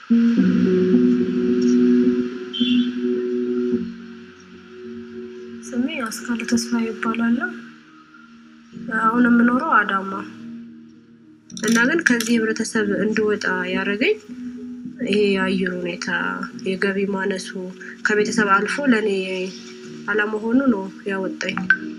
ስሜ አስካለ ተስፋ ይባላል። አሁን የምኖረው አዳማ እና ግን ከዚህ ህብረተሰብ እንድወጣ ያደረገኝ ይሄ የአየር ሁኔታ፣ የገቢ ማነሱ ከቤተሰብ አልፎ ለእኔ አለመሆኑ ነው ያወጣኝ።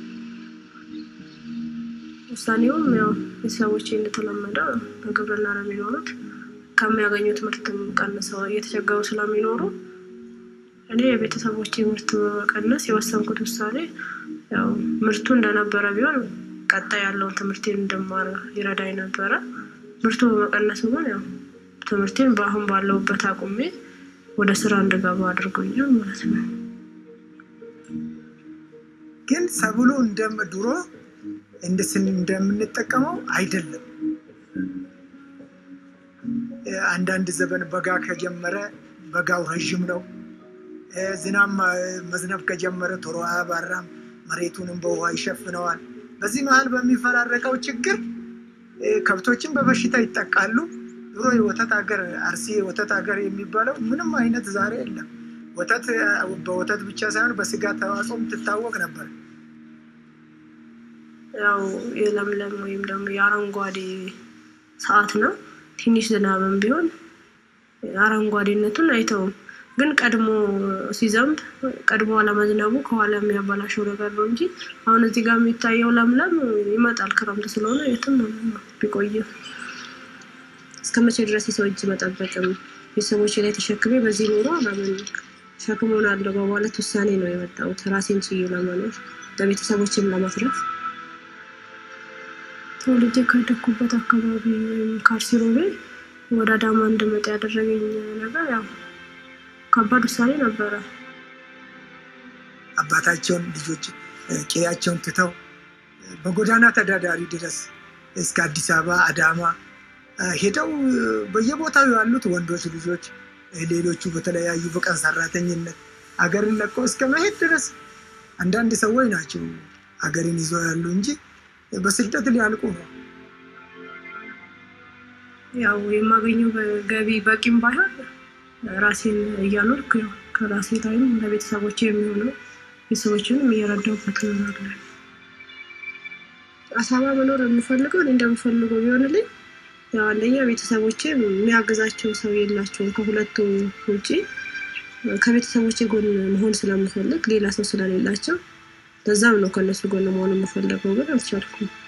ውሳኔውም ያው ቤተሰቦቼ እንደተለመደ በግብርና ነው የሚኖሩት። ከሚያገኙት ምርትም ቀንሰው እየተቸገሩ ስለሚኖሩ እኔ የቤተሰቦቼ ምርት በመቀነስ የወሰንኩት ውሳኔ ያው ምርቱ እንደነበረ ቢሆን ቀጣይ ያለውን ትምህርቴን እንድማር ይረዳኝ ነበረ። ምርቱ በመቀነሱ ግን ያው ትምህርቴን በአሁን ባለሁበት አቁሜ ወደ ስራ እንድገባ አድርጎኛል ማለት ነው። ግን ሰብሉ እንደም ድሮ እንደምንጠቀመው አይደለም። አንዳንድ ዘበን በጋ ከጀመረ በጋው ረዥም ነው። ዝናብ መዝነብ ከጀመረ ቶሎ አያባራም። መሬቱንም በውሃ ይሸፍነዋል። በዚህ መሀል በሚፈራረቀው ችግር ከብቶችን በበሽታ ይጠቃሉ። ድሮ የወተት ሀገር አርሲ የወተት ሀገር የሚባለው ምንም አይነት ዛሬ የለም። ወተት በወተት ብቻ ሳይሆን በስጋ ተዋጽኦም ትታወቅ ነበር። ያው የለምለም ወይም ደግሞ የአረንጓዴ ሰዓት ነው። ትንሽ ዝናብም ቢሆን አረንጓዴነቱን አይተውም። ግን ቀድሞ ሲዘንብ ቀድሞ አለመዝነቡ ከኋላ የሚያበላሸው ነገር ነው እንጂ አሁን እዚህ ጋር የሚታየው ለምለም ይመጣል። ክረምት ስለሆነ የትም ቢቆይም እስከ መቼ ድረስ የሰው እጅ መጠበቅም ቤተሰቦች ላይ ተሸክሜ በዚህ ኑሮ ለምን ሸክም ሆናለሁ በማለት ውሳኔ ነው የወጣሁት። ራሴን ችዬ ለመኖር ለቤተሰቦችም ለማትረፍ ተወልጄ ካደኩበት አካባቢ ወይም ከአርሲሮቤ ወደ አዳማ እንድመጣ ያደረገኝ ነገር ያው ከባድ ውሳኔ ነበረ። አባታቸውን ልጆች ቄያቸውን ትተው በጎዳና ተዳዳሪ ድረስ እስከ አዲስ አበባ አዳማ ሄደው በየቦታው ያሉት ወንዶች ልጆች፣ ሌሎቹ በተለያዩ በቀን ሰራተኝነት አገርን ለቀው እስከ መሄድ ድረስ አንዳንድ ሰዎች ናቸው አገርን ይዘው ያሉ እንጂ በስደት ሊያልቁ ነው። ያው የማገኘው ገቢ በቂም ባይሆን ራሴን እያኖርኩ ከራሴ ላይም ለቤተሰቦቼ የሚሆነው ቤተሰቦችንም እየረዳሁበት እኖራለሁ። አሳባ መኖር የምፈልገው እኔ እንደምፈልገው ቢሆንልኝ ያው አንደኛ ቤተሰቦቼ የሚያግዛቸው ሰው የላቸውም ከሁለቱ ውጪ ከቤተሰቦቼ ጎን መሆን ስለምፈልግ ሌላ ሰው ስለሌላቸው ለዛም ነው ከእነሱ ጎን መሆን የምፈልገው፣ ግን አልቻልኩም።